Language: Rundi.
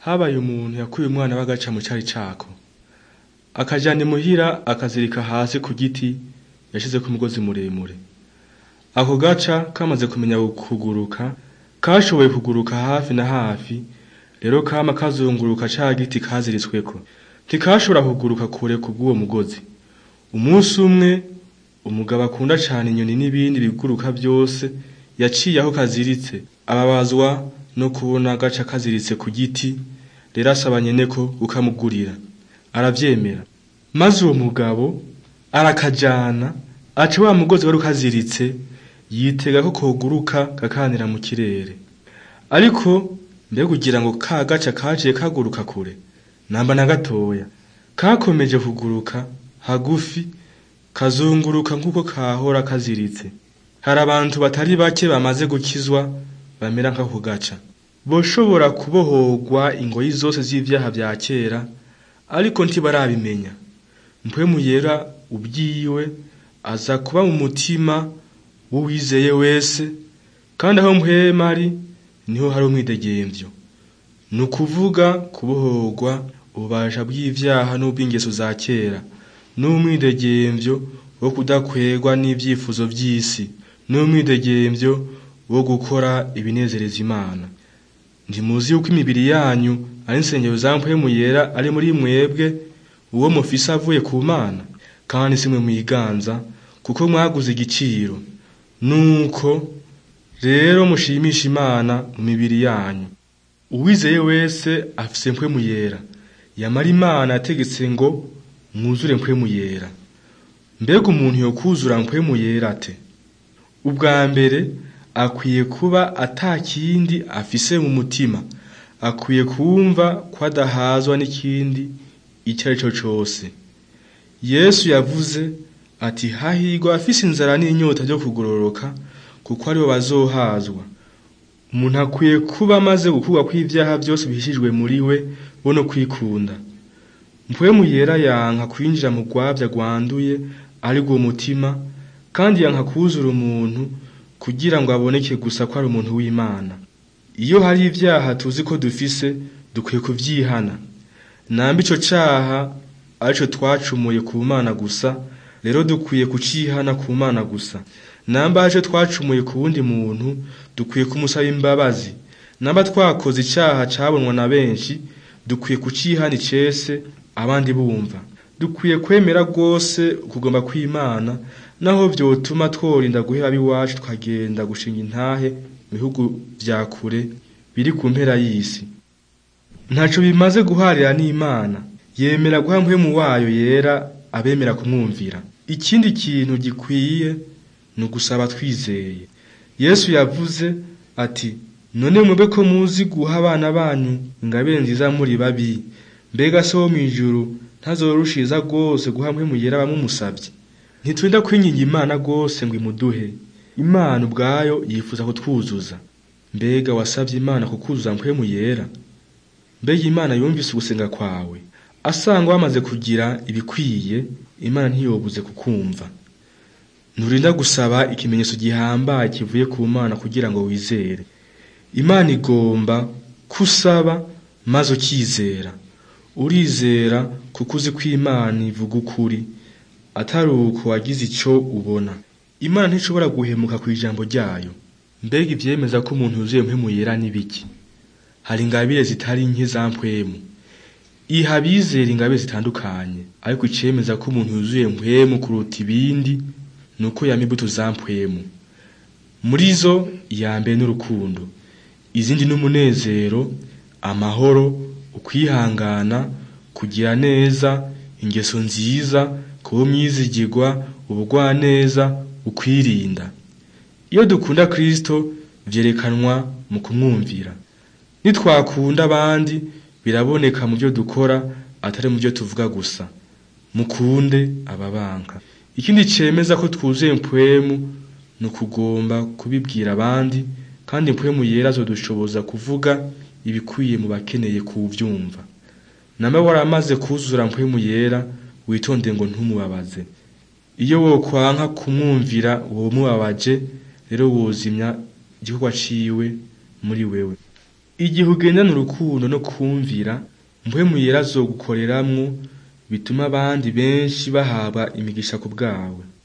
habaye umuntu yakuye umwana w'agaca mu cari cako akajana imuhira akazirika hasi ku giti yashizeko umugozi muremure ako gaca kamaze kumenya kuguruka kashoboye kuguruka hafi na hafi rero kama kazunguruka ca giti kaziritsweko ntikashobora kuguruka kure kubw'uwo mugozi umunsi umwe umugabo akunda cane inyoni n'ibindi biguruka vyose yaciye aho kaziritse ababazwa no kubona gaca kaziritse ku giti rero asaba nyene ko kukamugurira aravyemera maze uwo mugabo arakajana aca wa mugozi wari ukaziritse yitega ko koguruka kakanira mu kirere ariko mbega kugira ngo ka gaca kaciye kaguruka kure namba na gatoya kakomeje kuguruka hagufi kazunguruka nk'uko kahora kaziritse hari abantu batari bake bamaze gukizwa bamera nk'ako gaca boshobora kubohorwa ingoyi zose z'ivyaha vya kera ariko ntibarabimenya mpwemu yera ubwiwe aza kuba mu mutima w'uwizeye wese kandi aho mpwema ari niho hari umwidegemvyo ni ukuvuga kubohorwa ububasha bw'ivyaha n'ubw'ingeso za kera n'umwidegemvyo wo kudakwegwa n'ivyifuzo vy'isi n'umwidegemvyo wo gukora ibinezereza imana ntimuzi yuko imibiri yanyu ari insengero za mpwemu yera ari muri mwebwe uwo mufise avuye ku mana kandi simwe mwiganza kuko mwaguze igiciro nuko rero mushimisha imana mu mibiri yanyu uwizeye wese afise mpwemu yera yamara imana yategetse ngo mwuzure mpwemu yera mbega umuntu yokuzura mpwemu yera ate ubwa mbere akwiye kuba atakindi afise mu mutima akwiye kumva ko adahazwa n'ikindi icyo ari cyo cose yesu yavuze ati hahirwa afise inzara n'inyota byo kugororoka kuko aribo bazohazwa umuntu akwiye kuba amaze gukurwa kw'ivyaha byose bihishijwe muri we bo no kwikunda mpwemu yera yanka kwinjira mu rwabya rwanduye ari rwo mutima kandi yanka kuzura umuntu kugira ngo aboneke gusa ko ari umuntu w'imana iyo hari ivyaha tuzi ko dufise dukwiye kuvyihana namba ico caha arico twacumuye ku mana gusa rero dukwiye kucihana ku mana gusa namba arico twacumuye ku wundi muntu dukwiye kumusaba imbabazi namba twakoze icaha cabonwa na benshi dukwiye kucihana icese abandi bumva dukwiye kwemera rwose ukugomba kw'imana naho vyotuma tworinda guhera ab'iwacu tukagenda gushinga intahe mu bihugu vya kure biri ku mpera y'isi ntaco bimaze guharira n'imana yemera guha mpwemu wayo yera abemera kumwumvira ikindi kintu gikwiye ni ugusaba twizeye yesu yavuze ati none mwebwe ko muzi guha abana banyu ingabire nziza muri babi mbega se wo mw'ijuru ntazorushiza rwose guha mpwemu yera abamumusavye ntitwenda kwinginga imana rwose ngo imuduhe imana ubwayo yifuza kutwuzuza mbega wasavye imana kukuzuza mpwemu yera mbega imana yumvise ugusenga kwawe asanga wamaze kugira ibikwiye imana ntiyobuze kukumva nturinda gusaba ikimenyetso gihambaye kivuye ku mana kugira ngo wizere imana igomba kusaba maze ukizera urizera kuko uzi ko imana ivuga ukuri atari uko wagize ico ubona imana ntishobora guhemuka ku ijambo ryayo mbega ivyemeza ko umuntu yuzuye mpwemu yera n'ibiki hari ingabire zitari nke za mpwemu iha abizera ingabire zitandukanye ariko icemeza ko umuntu yuzuye mpwemu kuruta ibindi ni uko yama imbuto za mpwemu muri zo iya mbere n'urukundo izindi n'umunezero amahoro ukwihangana kugira neza ingeso nziza kuba umwizigirwa ubugwaneza ukwirinda iyo dukunda kristo vyerekanwa mu kumwumvira nitwakunda abandi biraboneka mu byo dukora atari mu byo tuvuga gusa mukunde ababanka ikindi cemeza ko twuzuye mpwemu ni ukugomba kubibwira abandi kandi mpwemu yera azodushoboza kuvuga ibikwiye mu bakeneye kuvyumva name waramaze kuzura mpwemu yera witonde ngo ntumubabaze iyo wokwanka kumwumvira womubabaje rero wozimya igikorwa ciwe muri wewe igihe ugendana urukundo no kumvira mpwemu yera azogukoreramwo bituma abandi benshi bahabwa imigisha ku bwawe